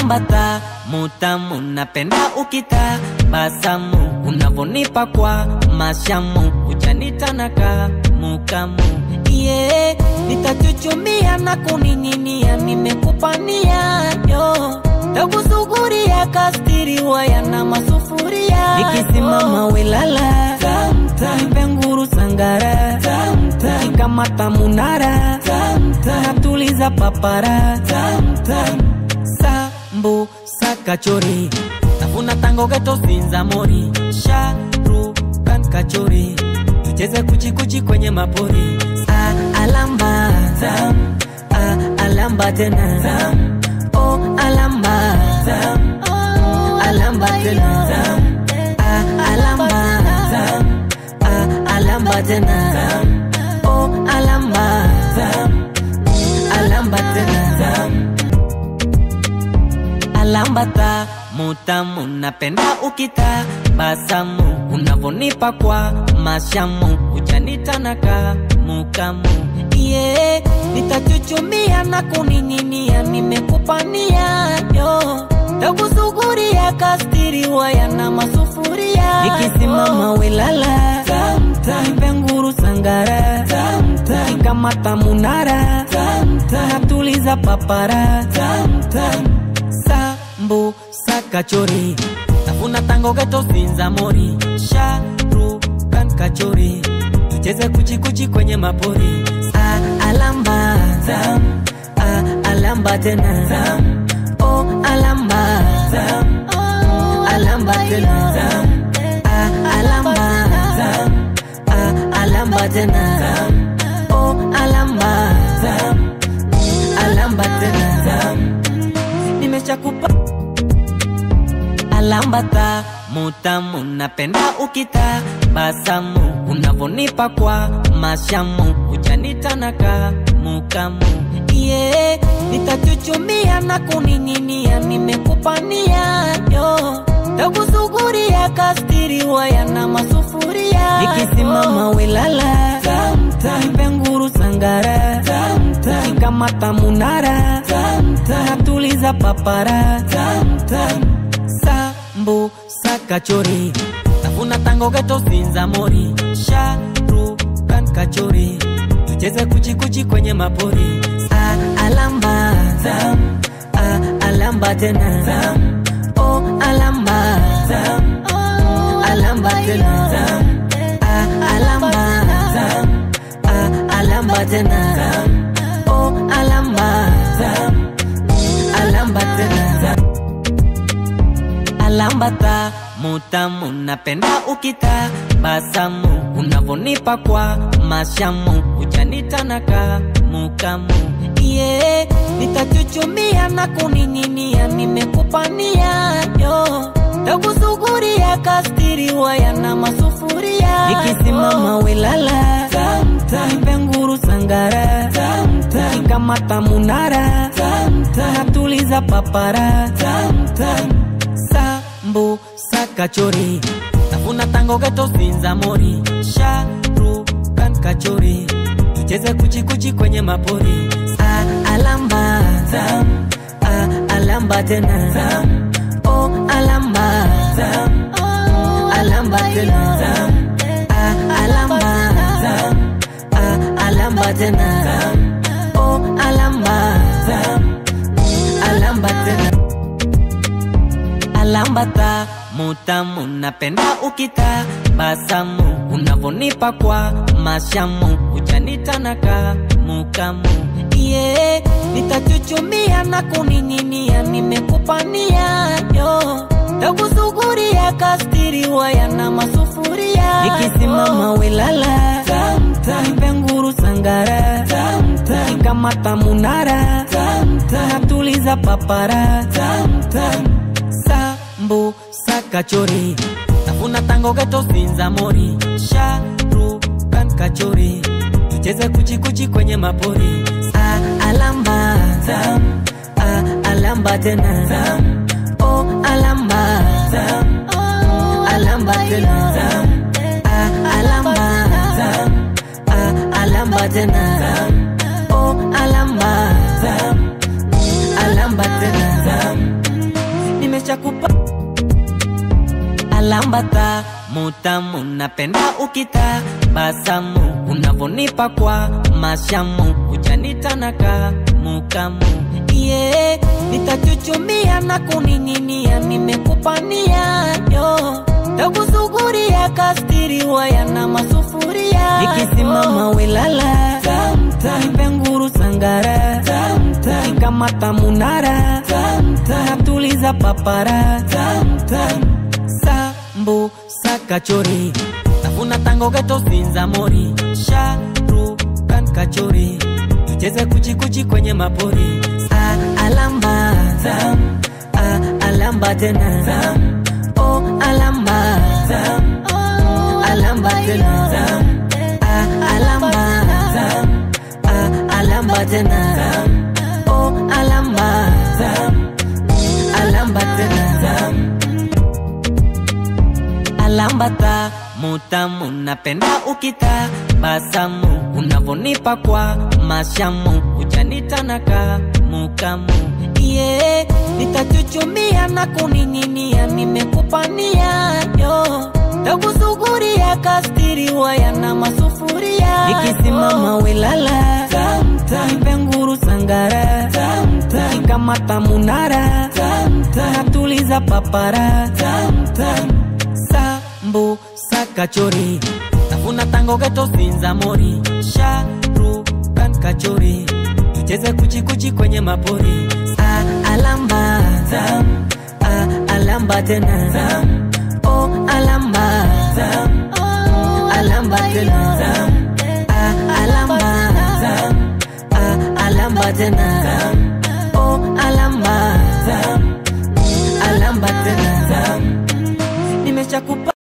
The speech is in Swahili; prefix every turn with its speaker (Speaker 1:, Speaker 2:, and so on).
Speaker 1: alambata mutamu napenda ukita basamu unavonipa kwa mashamu uchanitanaka mukamu yeah, nitachuchumia na kuning'inia nimekupania yo takusuguria kastiriwa yana masufuria ikisimama welala nipe nguru sangara ikamata munara natuliza papara sambu sakachori tafuna tango geto sinza mori sharukan kachori tucheze kuchikuchi kwenye mapori ah, alamba Tam, ah, alamba tena Tam, oh, alamba Tam, alamba tena Tam, ah, alamba Tam, ah, alamba tena Tam, oh, alamba Tam, alamba tena Tam, alambata mutamu napenda ukita basamu unavonipa kwa mashamu uchanitanaka mukamu yeah, nitachuchumia na kuning'inia nimekupania yo takusuguria kastiriwa yana masufuria ikisimama welala nipe nguru sangara ikamata munara natuliza papara sambu sakachori tafuna tango geto sinza mori sharukan kachori tucheze kuchikuchi kwenye mapori ah, alamba Tam, ah, alamba tena Tam, oh, alamba Tam, alamba tena Tam, ah, alamba Tam, ah, alamba tena Tam, oh, alamba Tam, alamba tena Tam, nimeshakupa alambata mutamu napenda ukita basamu unavonipa kwa mashamu uchanitanaka mukamu yeah, nitachuchumia na kuning'inia nimekupania yo takusuguria kastiriwa yana masufuria ikisimama welala nipe nguru sangara ikamata munara natuliza papara sambu sakachori tafuna tango geto sinza mori sharukan kachori tucheze kuchikuchi kwenye mapori ah, alamba Tam, ah, alamba tena Tam, oh, alamba Tam, alamba tena Tam, ah, alamba Tam, ah, alamba tena Tam, oh, alamba Tam, alamba tena Tam alambata mutamu napenda ukita basamu unavonipa kwa mashamu uchanitanaka mukamu yeah, nitachuchumia na kuning'inia nimekupania yo takusuguria kastiriwa yana masufuria ikisimama welala nipe nguru sangara ikamata munara natuliza papara sambu sakachori tafuna tango geto sinza mori sharukan kachori tucheze kuchikuchi kwenye mapori ah, alamba Tam, ah, alamba tena Tam, oh, alamba Tam, alamba tena Tam, ah, alamba Tam, ah, alamba tena Tam, oh, alamba Tam, alamba tena alambata mutamu napenda ukita basamu unavonipa kwa mashamu uchanitanaka mukamu yeah, nitachuchumia na kuning'inia nimekupania yo takusuguria kastiriwa yana masufuria ikisimama welala nipe nguru sangara ikamata munara natuliza papara sambu sakachori tafuna tango geto sinza mori sharukan kachori tucheze kuchikuchi kwenye mapori ah, alamba Tam, ah, alamba tena Tam, oh, alamba Tam, alamba tena Tam, ah, alamba Tam, ah, alamba tena Tam, oh, alamba Tam, alamba tena Tam, nimeshakupa alambata mutamu napenda ukita basamu unavonipa kwa mashamu kuchanitanaka mukamu yeah, nitachuchumia na kuning'inia nimekupania yo takusuguria kastiriwa yana masufuria ikisimama welala nipe nguru sangara ikamata munara natuliza papara sambu sakachori tafuna tango geto sinza mori sharukan kachori tucheze kuchikuchi kwenye mapori ah, alamba Zam, ah, alamba tena Zam, oh, alamba Zam, oh, alamba tena Zam, ah, alamba Zam, ah, alamba tena Zam, oh, alamba Zam, alamba tena Zam, alambata mutamu napenda ukita basamu unavonipa kwa mashamu uchanitanaka mukamu yeah, nitachuchumia na kuning'inia nimekupania yo takusuguria kastiriwa yana masufuria ikisimama welala nipe nguru sangara ikamata munara natuliza papara sambu sakachori tafuna tango geto sinza mori sharukan kachori tucheze kuchikuchi kwenye mapori ah, alamba Zam, ah, alamba tena Zam, oh, alamba Zam, oh, alamba tena Zam, ah, alamba Zam, ah, alamba tena Zam, oh, alamba Zam, alamba tena Zam, nimeshakupa